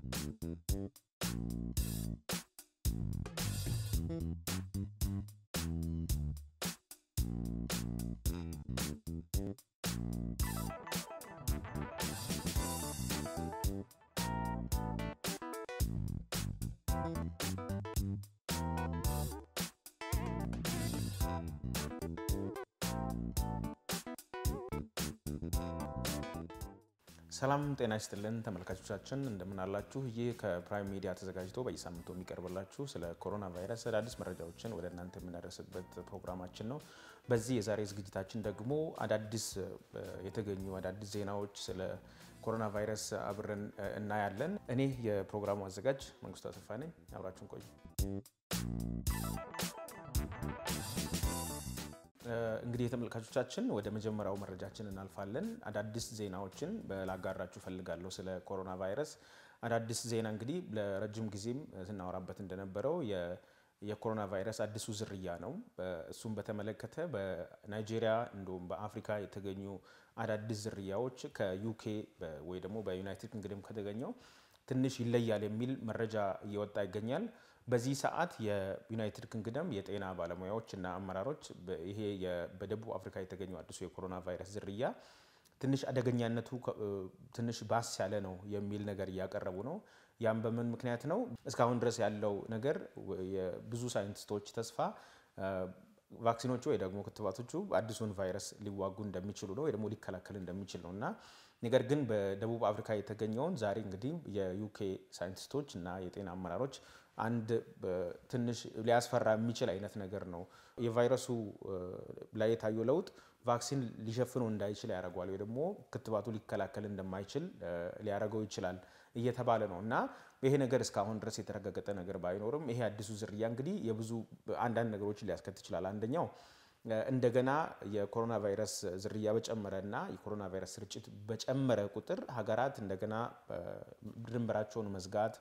ሰላም ጤና ይስጥልን ተመልካቾቻችን፣ እንደምን አላችሁ? ይህ ከፕራይም ሚዲያ ተዘጋጅቶ በየሳምንቱ የሚቀርብላችሁ ስለ ኮሮና ቫይረስ አዳዲስ መረጃዎችን ወደ እናንተ የምናደርስበት ፕሮግራማችን ነው። በዚህ የዛሬ ዝግጅታችን ደግሞ አዳዲስ የተገኙ አዳዲስ ዜናዎች ስለ ኮሮና ቫይረስ አብረን እናያለን። እኔ የፕሮግራሙ አዘጋጅ መንግስቱ አሰፋ ነኝ። አብራችሁን ቆዩ። እንግዲህ የተመልካቾቻችን ወደ መጀመሪያው መረጃችን እናልፋለን። አዳዲስ ዜናዎችን ላጋራችሁ ፈልጋለሁ ስለ ኮሮና ቫይረስ። አዳዲስ ዜና እንግዲህ ለረጅም ጊዜም ስናወራበት እንደነበረው የኮሮና ቫይረስ አዲሱ ዝርያ ነው። እሱም በተመለከተ በናይጄሪያ እንዲሁም በአፍሪካ የተገኙ አዳዲስ ዝርያዎች ከዩኬ ወይ ደግሞ በዩናይትድ ኪንግደም ከተገኘው ትንሽ ይለያል የሚል መረጃ እየወጣ ይገኛል። በዚህ ሰዓት የዩናይትድ ኪንግደም የጤና ባለሙያዎች እና አመራሮች ይሄ በደቡብ አፍሪካ የተገኘው አዲሱ የኮሮና ቫይረስ ዝርያ ትንሽ አደገኛነቱ ትንሽ ባስ ያለ ነው የሚል ነገር እያቀረቡ ነው። ያም በምን ምክንያት ነው? እስካሁን ድረስ ያለው ነገር የብዙ ሳይንቲስቶች ተስፋ ቫክሲኖቹ ወይ ደግሞ ክትባቶቹ አዲሱን ቫይረስ ሊዋጉ እንደሚችሉ ነው ወይ ደግሞ ሊከላከል እንደሚችል ነው እና ነገር ግን በደቡብ አፍሪካ የተገኘውን ዛሬ እንግዲህ የዩኬ ሳይንቲስቶች እና የጤና አመራሮች አንድ ትንሽ ሊያስፈራ የሚችል አይነት ነገር ነው የቫይረሱ ላይ የታየው ለውጥ ቫክሲን ሊሸፍነው እንዳይችል ያደርገዋል ወይ ደግሞ ክትባቱ ሊከላከል እንደማይችል ሊያደርገው ይችላል እየተባለ ነው እና ይሄ ነገር እስካሁን ድረስ የተረጋገጠ ነገር ባይኖርም ይሄ አዲሱ ዝርያ እንግዲህ የብዙ አንዳንድ ነገሮችን ሊያስከትል ይችላል። አንደኛው እንደገና የኮሮና ቫይረስ ዝርያ በጨመረ እና የኮሮና ቫይረስ ስርጭት በጨመረ ቁጥር ሀገራት እንደገና ድንበራቸውን መዝጋት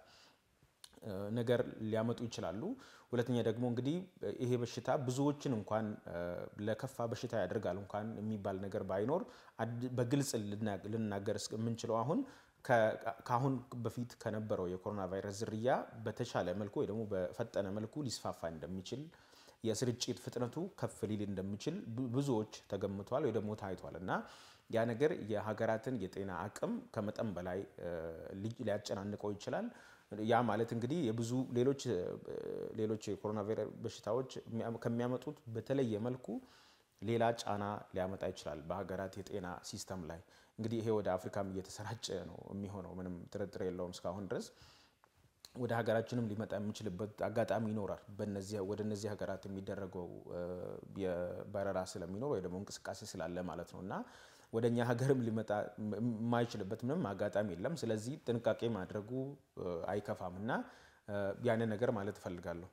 ነገር ሊያመጡ ይችላሉ። ሁለተኛ ደግሞ እንግዲህ ይሄ በሽታ ብዙዎችን እንኳን ለከፋ በሽታ ያደርጋል እንኳን የሚባል ነገር ባይኖር በግልጽ ልናገር የምንችለው አሁን ከአሁን በፊት ከነበረው የኮሮና ቫይረስ ዝርያ በተሻለ መልኩ ወይ ደግሞ በፈጠነ መልኩ ሊስፋፋ እንደሚችል የስርጭት ፍጥነቱ ከፍ ሊል እንደሚችል ብዙዎች ተገምቷል ወይ ደግሞ ታይቷል እና ያ ነገር የሀገራትን የጤና አቅም ከመጠን በላይ ሊያጨናንቀው ይችላል። ያ ማለት እንግዲህ የብዙ ሌሎች ሌሎች የኮሮና ቫይረስ በሽታዎች ከሚያመጡት በተለየ መልኩ ሌላ ጫና ሊያመጣ ይችላል በሀገራት የጤና ሲስተም ላይ። እንግዲህ ይሄ ወደ አፍሪካም እየተሰራጨ ነው የሚሆነው፣ ምንም ጥርጥር የለውም እስካሁን ድረስ ወደ ሀገራችንም ሊመጣ የሚችልበት አጋጣሚ ይኖራል። ወደ እነዚህ ሀገራት የሚደረገው የበረራ ስለሚኖር ወይ ደግሞ እንቅስቃሴ ስላለ ማለት ነው እና ወደ እኛ ሀገርም ሊመጣ የማይችልበት ምንም አጋጣሚ የለም። ስለዚህ ጥንቃቄ ማድረጉ አይከፋም እና ያንን ነገር ማለት እፈልጋለሁ።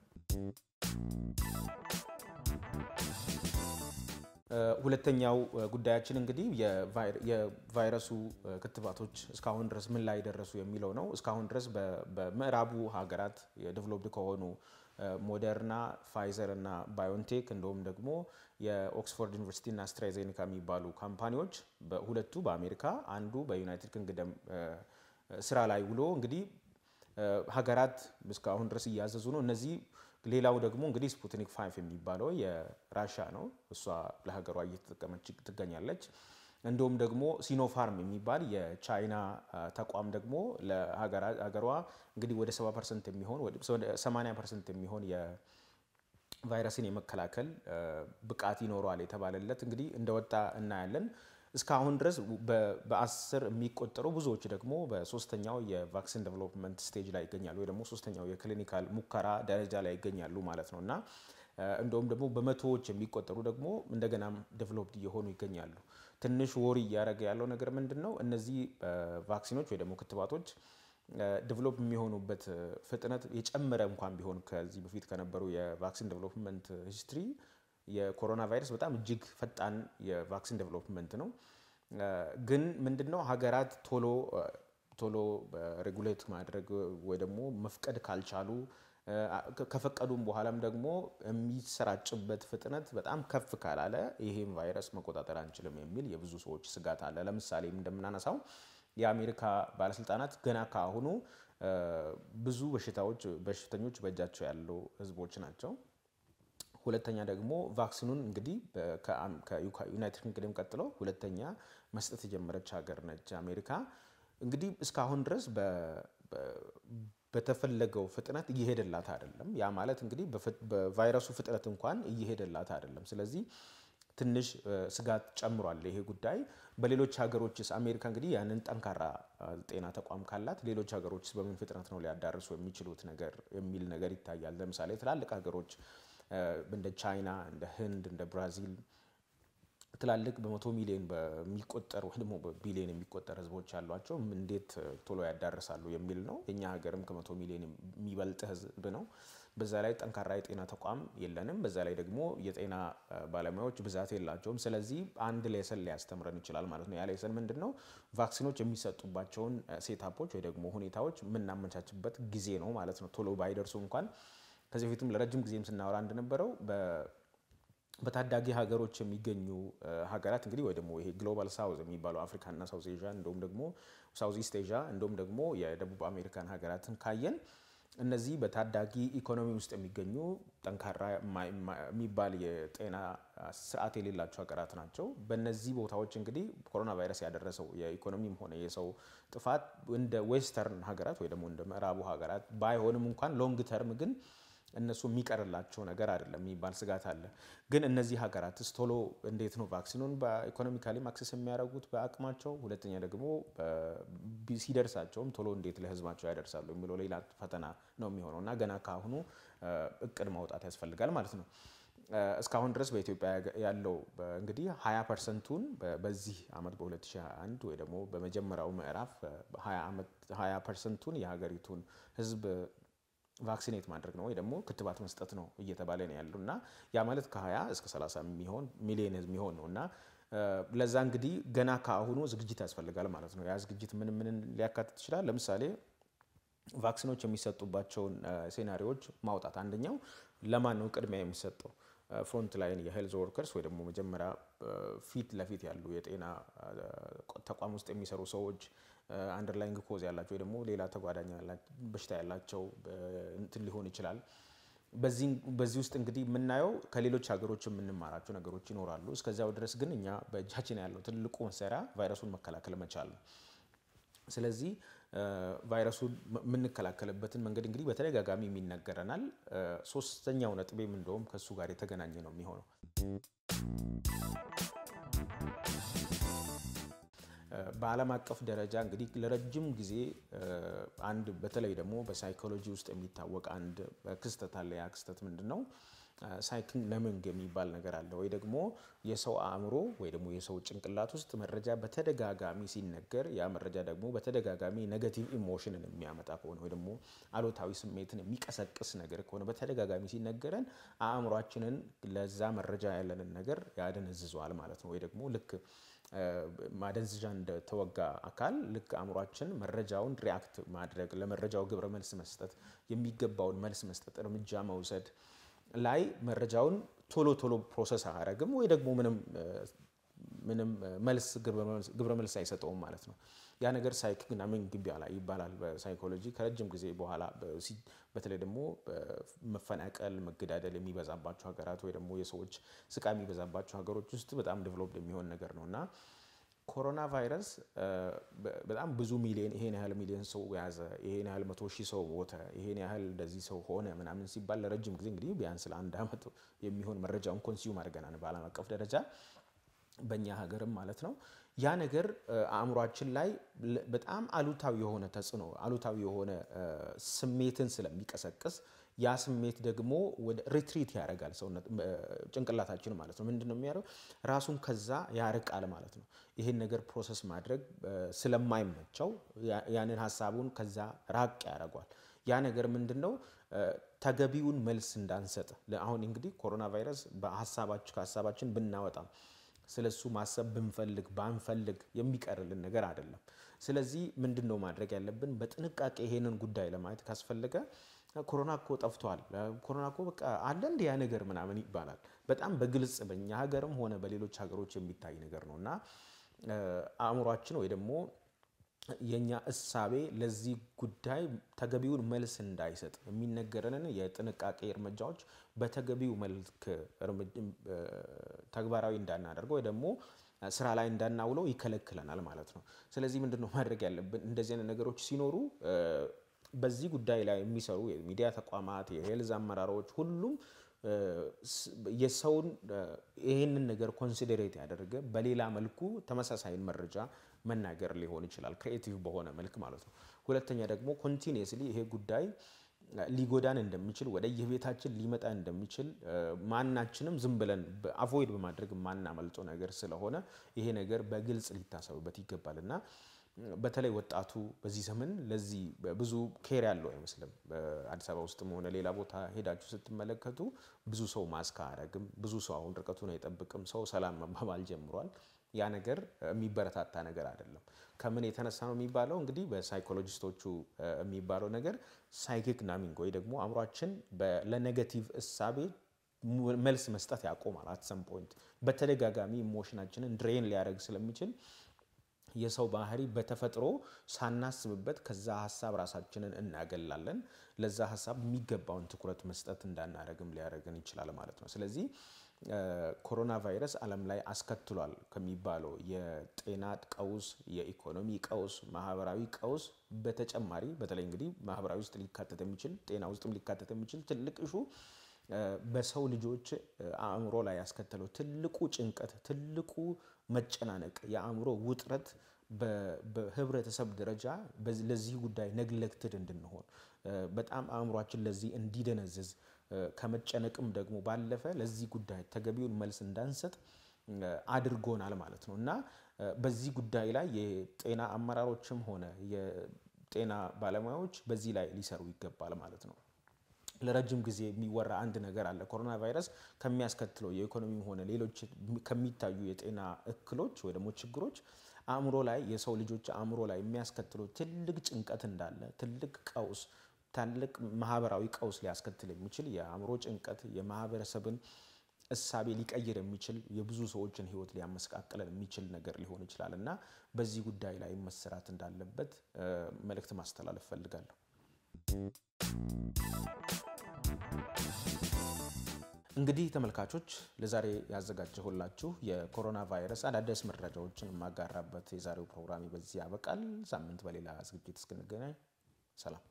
ሁለተኛው ጉዳያችን እንግዲህ የቫይረሱ ክትባቶች እስካሁን ድረስ ምን ላይ ደረሱ የሚለው ነው። እስካሁን ድረስ በምዕራቡ ሀገራት የዴቨሎፕድ ከሆኑ ሞደርና፣ ፋይዘር እና ባዮንቴክ እንዲሁም ደግሞ የኦክስፎርድ ዩኒቨርሲቲ እና አስትራዜኔካ የሚባሉ ካምፓኒዎች በሁለቱ በአሜሪካ አንዱ በዩናይትድ ኪንግደም ስራ ላይ ውሎ እንግዲህ ሀገራት እስካሁን ድረስ እያዘዙ ነው። እነዚህ ሌላው ደግሞ እንግዲህ ስፑትኒክ ፋይቭ የሚባለው የራሻ ነው። እሷ ለሀገሯ እየተጠቀመች ትገኛለች። እንዲሁም ደግሞ ሲኖፋርም የሚባል የቻይና ተቋም ደግሞ ለሀገሯ እንግዲህ ወደ 70 ፐርሰንት የሚሆን ወደ 80 ፐርሰንት የሚሆን የቫይረስን የመከላከል ብቃት ይኖረዋል የተባለለት እንግዲህ እንደወጣ እናያለን። እስካሁን ድረስ በአስር የሚቆጠሩ ብዙዎች ደግሞ በሶስተኛው የቫክሲን ዴቨሎፕመንት ስቴጅ ላይ ይገኛሉ ወይ ደግሞ ሶስተኛው የክሊኒካል ሙከራ ደረጃ ላይ ይገኛሉ ማለት ነው እና እንደውም ደግሞ በመቶዎች የሚቆጠሩ ደግሞ እንደገናም ዴቨሎፕድ እየሆኑ ይገኛሉ። ትንሽ ወሪ እያደረገ ያለው ነገር ምንድን ነው? እነዚህ ቫክሲኖች ወይ ደግሞ ክትባቶች ዴቨሎፕ የሚሆኑበት ፍጥነት የጨመረ እንኳን ቢሆን ከዚህ በፊት ከነበሩ የቫክሲን ዴቨሎፕመንት ሂስትሪ የኮሮና ቫይረስ በጣም እጅግ ፈጣን የቫክሲን ዴቨሎፕመንት ነው። ግን ምንድነው ሀገራት ቶሎ ቶሎ ሬጉሌት ማድረግ ወይ ደግሞ መፍቀድ ካልቻሉ ከፈቀዱም በኋላም ደግሞ የሚሰራጭበት ፍጥነት በጣም ከፍ ካላለ ይሄም ቫይረስ መቆጣጠር አንችልም የሚል የብዙ ሰዎች ስጋት አለ። ለምሳሌ እንደምናነሳው የአሜሪካ ባለስልጣናት ገና ከአሁኑ ብዙ በሽታዎች በሽተኞች በእጃቸው ያሉ ህዝቦች ናቸው። ሁለተኛ ደግሞ ቫክሲኑን እንግዲህ ከዩናይትድ ኪንግደም ቀጥሎ ሁለተኛ መስጠት የጀመረች ሀገር ነች አሜሪካ። እንግዲህ እስካሁን ድረስ በተፈለገው ፍጥነት እየሄደላት አይደለም። ያ ማለት እንግዲህ በቫይረሱ ፍጥነት እንኳን እየሄደላት አይደለም። ስለዚህ ትንሽ ስጋት ጨምሯል ይሄ ጉዳይ። በሌሎች ሀገሮችስ አሜሪካ እንግዲህ ያንን ጠንካራ ጤና ተቋም ካላት ሌሎች ሀገሮችስ በምን ፍጥነት ነው ሊያዳርሱ የሚችሉት ነገር የሚል ነገር ይታያል። ለምሳሌ ትላልቅ ሀገሮች እንደ ቻይና፣ እንደ ህንድ፣ እንደ ብራዚል ትላልቅ በመቶ ሚሊዮን በሚቆጠር ወይ ደግሞ በቢሊዮን የሚቆጠር ህዝቦች ያሏቸው እንዴት ቶሎ ያዳርሳሉ የሚል ነው። የኛ ሀገርም ከመቶ ሚሊዮን የሚበልጥ ህዝብ ነው። በዛ ላይ ጠንካራ የጤና ተቋም የለንም። በዛ ላይ ደግሞ የጤና ባለሙያዎች ብዛት የላቸውም። ስለዚህ አንድ ሌሰን ሊያስተምረን ይችላል ማለት ነው። ያ ሌሰን ምንድን ነው? ቫክሲኖች የሚሰጡባቸውን ሴታፖች ወይ ደግሞ ሁኔታዎች የምናመቻችበት ጊዜ ነው ማለት ነው። ቶሎ ባይደርሱ እንኳን ከዚህ በፊትም ለረጅም ጊዜም ስናወራ እንደነበረው በታዳጊ ሀገሮች የሚገኙ ሀገራት እንግዲህ ወይ ደግሞ ይሄ ግሎባል ሳውዝ የሚባለው አፍሪካና ሳውዝ ኤዥያ እንዲሁም ደግሞ ሳውዝ ኢስት ኤዥያ እንዲሁም ደግሞ የደቡብ አሜሪካን ሀገራትን ካየን እነዚህ በታዳጊ ኢኮኖሚ ውስጥ የሚገኙ ጠንካራ የሚባል የጤና ስርዓት የሌላቸው ሀገራት ናቸው። በእነዚህ ቦታዎች እንግዲህ ኮሮና ቫይረስ ያደረሰው የኢኮኖሚም ሆነ የሰው ጥፋት እንደ ዌስተርን ሀገራት ወይ ደግሞ እንደ ምዕራቡ ሀገራት ባይሆንም እንኳን ሎንግ ተርም ግን እነሱ የሚቀርላቸው ነገር አይደለም የሚባል ስጋት አለ። ግን እነዚህ ሀገራትስ ቶሎ እንዴት ነው ቫክሲኑን በኢኮኖሚካሊ ማክሰስ የሚያደርጉት በአቅማቸው፣ ሁለተኛ ደግሞ ሲደርሳቸውም ቶሎ እንዴት ለህዝባቸው ያደርሳሉ የሚለው ሌላ ፈተና ነው የሚሆነው እና ገና ከአሁኑ እቅድ ማውጣት ያስፈልጋል ማለት ነው። እስካሁን ድረስ በኢትዮጵያ ያለው እንግዲህ 20 ፐርሰንቱን በዚህ ዓመት በ2021 ወይ ደግሞ በመጀመሪያው ምዕራፍ 20 ፐርሰንቱን የሀገሪቱን ህዝብ ቫክሲኔት ማድረግ ነው ወይ ደግሞ ክትባት መስጠት ነው እየተባለ ነው ያሉ እና ያ ማለት ከ20 እስከ 30 የሚሆን ሚሊዮን ህዝብ የሚሆን ነው እና ለዛ እንግዲህ ገና ከአሁኑ ዝግጅት ያስፈልጋል ማለት ነው። ያ ዝግጅት ምን ምን ሊያካትት ይችላል? ለምሳሌ ቫክሲኖች የሚሰጡባቸውን ሴናሪዎች ማውጣት። አንደኛው ለማን ነው ቅድሚያ የሚሰጠው? ፍሮንት ላይን የሄልዝ ወርከርስ ወይ ደግሞ መጀመሪያ ፊት ለፊት ያሉ የጤና ተቋም ውስጥ የሚሰሩ ሰዎች አንደርላይንግ ኮዝ ያላቸው ወይ ደግሞ ሌላ ተጓዳኝ በሽታ ያላቸው እንትን ሊሆን ይችላል። በዚህ ውስጥ እንግዲህ የምናየው ከሌሎች ሀገሮች የምንማራቸው ነገሮች ይኖራሉ። እስከዚያው ድረስ ግን እኛ በእጃችን ያለው ትልቁ መሳሪያ ቫይረሱን መከላከል መቻል ነው። ስለዚህ ቫይረሱን የምንከላከልበትን መንገድ እንግዲህ በተደጋጋሚ የሚነገረናል። ሶስተኛው ነጥቤም እንደውም ከእሱ ጋር የተገናኘ ነው የሚሆነው በዓለም አቀፍ ደረጃ እንግዲህ ለረጅም ጊዜ አንድ በተለይ ደግሞ በሳይኮሎጂ ውስጥ የሚታወቅ አንድ ክስተት አለ። ያ ክስተት ምንድን ነው? ሳይኪንግ ነምንግ የሚባል ነገር አለ። ወይ ደግሞ የሰው አእምሮ ወይ ደግሞ የሰው ጭንቅላት ውስጥ መረጃ በተደጋጋሚ ሲነገር ያ መረጃ ደግሞ በተደጋጋሚ ኔጋቲቭ ኢሞሽንን የሚያመጣ ከሆነ ወይ ደግሞ አሉታዊ ስሜትን የሚቀሰቅስ ነገር ከሆነ በተደጋጋሚ ሲነገረን አእምሯችንን ለዛ መረጃ ያለንን ነገር ያደነዝዘዋል ማለት ነው። ወይ ደግሞ ልክ ማደንዝዣ እንደተወጋ አካል ልክ አእምሯችን መረጃውን ሪያክት ማድረግ ለመረጃው ግብረ መልስ መስጠት የሚገባውን መልስ መስጠት እርምጃ መውሰድ ላይ መረጃውን ቶሎ ቶሎ ፕሮሰስ አያደርግም ወይ ደግሞ ምንም ምንም መልስ ግብረ መልስ አይሰጠውም ማለት ነው። ያ ነገር ሳይኪክ ናሚንግ ይባላል በሳይኮሎጂ ከረጅም ጊዜ በኋላ በተለይ ደግሞ መፈናቀል፣ መገዳደል የሚበዛባቸው ሀገራት ወይ ደግሞ የሰዎች ስቃይ የሚበዛባቸው ሀገሮች ውስጥ በጣም ዴቨሎፕድ የሚሆን ነገር ነው እና ኮሮና ቫይረስ በጣም ብዙ ሚሊዮን ይሄን ያህል ሚሊዮን ሰው ያዘ፣ ይሄን ያህል መቶ ሺህ ሰው ሞተ፣ ይሄን ያህል እንደዚህ ሰው ሆነ ምናምን ሲባል ለረጅም ጊዜ እንግዲህ ቢያንስ ለአንድ ዓመት የሚሆን መረጃውን ኮንሲዩም አድርገናል በዓለም አቀፍ ደረጃ በእኛ ሀገርም ማለት ነው። ያ ነገር አእምሯችን ላይ በጣም አሉታዊ የሆነ ተጽዕኖ አሉታዊ የሆነ ስሜትን ስለሚቀሰቅስ ያ ስሜት ደግሞ ወደ ሪትሪት ያደርጋል ሰውነት ጭንቅላታችን ማለት ነው። ምንድን ነው የሚያደርገው? ራሱን ከዛ ያርቃል ማለት ነው። ይህን ነገር ፕሮሰስ ማድረግ ስለማይመቸው ያንን ሀሳቡን ከዛ ራቅ ያደርጓል። ያ ነገር ምንድን ነው ተገቢውን መልስ እንዳንሰጥ አሁን እንግዲህ ኮሮና ቫይረስ በሀሳባችን ከሀሳባችን ብናወጣም ስለሱ ማሰብ ብንፈልግ ባንፈልግ የሚቀርልን ነገር አይደለም። ስለዚህ ምንድን ነው ማድረግ ያለብን? በጥንቃቄ ይሄንን ጉዳይ ለማየት ካስፈለገ ኮሮና እኮ ጠፍቷል፣ ኮሮና እኮ በቃ አለ እንዲ ያ ነገር ምናምን ይባላል። በጣም በግልጽ በእኛ ሀገርም ሆነ በሌሎች ሀገሮች የሚታይ ነገር ነው እና አእምሯችን ወይ ደግሞ የእኛ እሳቤ ለዚህ ጉዳይ ተገቢውን መልስ እንዳይሰጥ የሚነገረንን የጥንቃቄ እርምጃዎች በተገቢው መልክ ተግባራዊ እንዳናደርገው ወይ ደግሞ ስራ ላይ እንዳናውለው ይከለክለናል ማለት ነው። ስለዚህ ምንድነው ማድረግ ያለብን? እንደዚህ አይነት ነገሮች ሲኖሩ በዚህ ጉዳይ ላይ የሚሰሩ የሚዲያ ተቋማት፣ የሄልዝ አመራሮች ሁሉም የሰውን ይህንን ነገር ኮንሲደሬት ያደረገ በሌላ መልኩ ተመሳሳይን መረጃ መናገር ሊሆን ይችላል፣ ክሬኤቲቭ በሆነ መልክ ማለት ነው። ሁለተኛ ደግሞ ኮንቲኒየስሊ ይሄ ጉዳይ ሊጎዳን እንደሚችል ወደ የቤታችን ሊመጣ እንደሚችል ማናችንም ዝም ብለን አቮይድ በማድረግ የማናመልጠው ነገር ስለሆነ ይሄ ነገር በግልጽ ሊታሰብበት ይገባል እና በተለይ ወጣቱ በዚህ ዘመን ለዚህ ብዙ ኬር ያለው አይመስልም። በአዲስ አበባ ውስጥም ሆነ ሌላ ቦታ ሄዳችሁ ስትመለከቱ ብዙ ሰው ማስክ አያረግም። ብዙ ሰው አሁን ርቀቱን አይጠብቅም። ሰው ሰላም መባባል ጀምሯል። ያ ነገር የሚበረታታ ነገር አይደለም። ከምን የተነሳ ነው የሚባለው? እንግዲህ በሳይኮሎጂስቶቹ የሚባለው ነገር ሳይኪክ ናሚንግ ወይ ደግሞ አእምሯችን ለኔጋቲቭ እሳቤ መልስ መስጠት ያቆማል። አት ሰም ፖይንት በተደጋጋሚ ኢሞሽናችንን ድሬን ሊያደርግ ስለሚችል የሰው ባህሪ በተፈጥሮ ሳናስብበት ከዛ ሀሳብ ራሳችንን እናገላለን። ለዛ ሀሳብ የሚገባውን ትኩረት መስጠት እንዳናደርግም ሊያደርግን ይችላል ማለት ነው። ስለዚህ ኮሮና ቫይረስ ዓለም ላይ አስከትሏል ከሚባለው የጤና ቀውስ፣ የኢኮኖሚ ቀውስ፣ ማህበራዊ ቀውስ በተጨማሪ በተለይ እንግዲህ ማህበራዊ ውስጥ ሊካተት የሚችል ጤና ውስጥም ሊካተት የሚችል ትልቅ እሹ በሰው ልጆች አእምሮ ላይ ያስከተለው ትልቁ ጭንቀት፣ ትልቁ መጨናነቅ፣ የአእምሮ ውጥረት በህብረተሰብ ደረጃ ለዚህ ጉዳይ ነግለክትድ እንድንሆን በጣም አእምሯችን ለዚህ እንዲደነዝዝ ከመጨነቅም ደግሞ ባለፈ ለዚህ ጉዳይ ተገቢውን መልስ እንዳንሰጥ አድርጎናል ማለት ነው እና በዚህ ጉዳይ ላይ የጤና አመራሮችም ሆነ የጤና ባለሙያዎች በዚህ ላይ ሊሰሩ ይገባል ማለት ነው። ለረጅም ጊዜ የሚወራ አንድ ነገር አለ። ኮሮና ቫይረስ ከሚያስከትለው የኢኮኖሚም ሆነ ሌሎች ከሚታዩ የጤና እክሎች ወይ ደግሞ ችግሮች አእምሮ ላይ የሰው ልጆች አእምሮ ላይ የሚያስከትለው ትልቅ ጭንቀት እንዳለ ትልቅ ቀውስ ትልቅ ማህበራዊ ቀውስ ሊያስከትል የሚችል የአእምሮ ጭንቀት የማህበረሰብን እሳቤ ሊቀይር የሚችል የብዙ ሰዎችን ሕይወት ሊያመሰቃቅለን የሚችል ነገር ሊሆን ይችላል እና በዚህ ጉዳይ ላይ መሰራት እንዳለበት መልእክት ማስተላለፍ ፈልጋለሁ። እንግዲህ ተመልካቾች ለዛሬ ያዘጋጀሁላችሁ የኮሮና ቫይረስ አዳዲስ መረጃዎችን የማጋራበት የዛሬው ፕሮግራም በዚህ ያበቃል። ሳምንት በሌላ ዝግጅት እስክንገናኝ ሰላም።